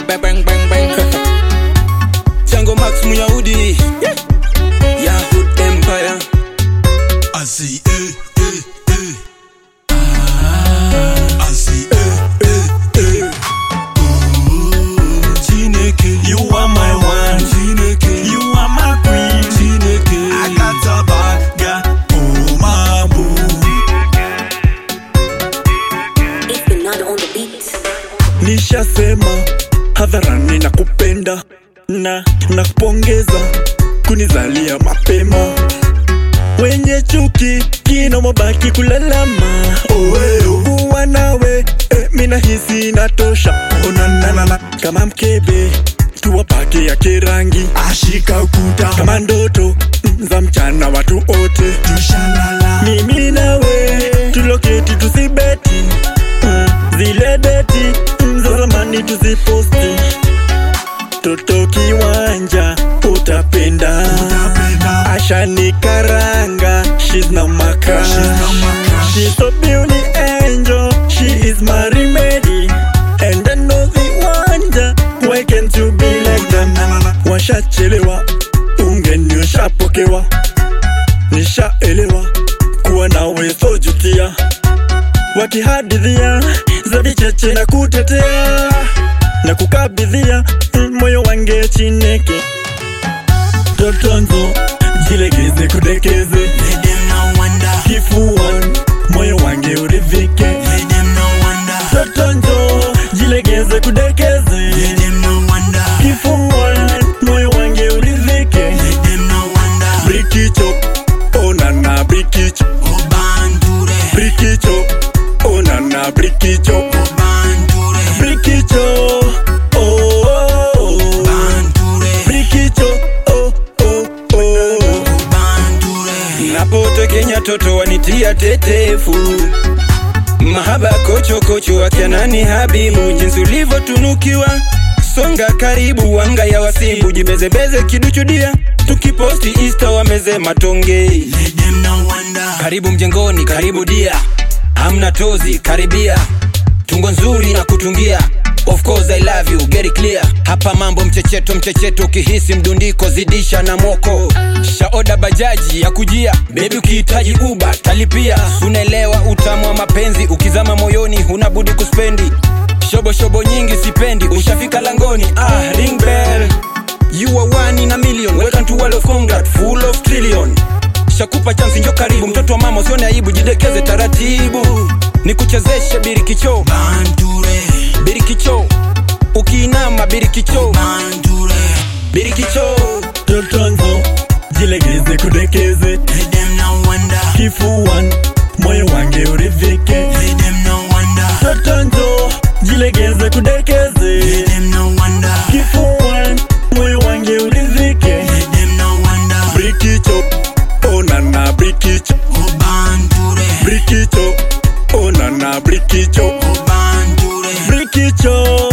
bang bang bang bang. Django Max Muyahudi. Yahoo Empire. I see, eh, eh, eh. Ah, I see, eh, eh, eh. Ooh, Chineke, you are my one. Chineke, you are my queen. Chineke, I got a bad girl. Oh, my boo. It's Bernardo on the beat. nishasema hadharani na kupenda na na kupongeza kunizalia mapema wenye chuki kina mabaki kulalama owe kuwa nawe eh, mina hisi natosha onanana kama mkebe tuwapake ya kirangi Ashika ukuta, kama ndoto mm, za mchana watu ote tushalala. mimi nawe tuloketi tusibeti mm, zile deti mm, za zamani tuziposti toto kiwanja utapenda Utapenda. ashani karanga she's not my crush She's not my crush. she's so beauty angel she is my remedy and I know the wonder why can't you be like them washachelewa ungeni ushapokewa nishaelewa kuwa nawe sojutia wakihadithia za vicheche na kutetea na kukabidhia mm, moyo wange chineke totonzo jilegeze kudekeze Let them no wonder. kifuan moyo wange uridhike Let them no wonder. totonzo jilegeze kudekeze Let them no wonder. kifuan moyo wange uridhike Let them no wonder. brikicho onana brikicho Obandure. brikicho onana brikicho Obandure. brikicho oh, oh, oh. Bandure. brikicho oh, oh, oh. Bandure. Napoto Kenya toto wanitia tetefu mahaba kocho kocho akianani habibu jinsi ulivyotunukiwa songa karibu wanga ya wasibu jibezebeze kiduchudia tukiposti insta wameze matonge Let them no wonder. karibu mjengoni karibu dia hamna tozi karibia tungo nzuri na kutungia of course i love you get it clear hapa mambo mchecheto mchecheto ukihisi mdundiko zidisha na moko shaoda bajaji ya kujia bebi ukihitaji uba talipia unaelewa utamu wa mapenzi ukizama moyoni huna budi kuspendi shobo shobo nyingi sipendi ushafika langoni ah ring bell you are one in a million welcome to world of congrat full of trillion shakupa chansi njo karibu mtoto wa mama usione aibu jidekeze taratibu nikuchezeshe birikicho Bandure. birikicho ukiinama birikicho Bandure. birikicho totonzo jilegeze kudekeze Let them no wonder. kifuan moyo wange uridhike Let them no wonder. totonzo jilegeze kudekeze Let them no wonder. kifuan moyo wange uridhike Let them no wonder. brikicho onana brikicho Obandure. brikicho onana brikicho Obandure. brikicho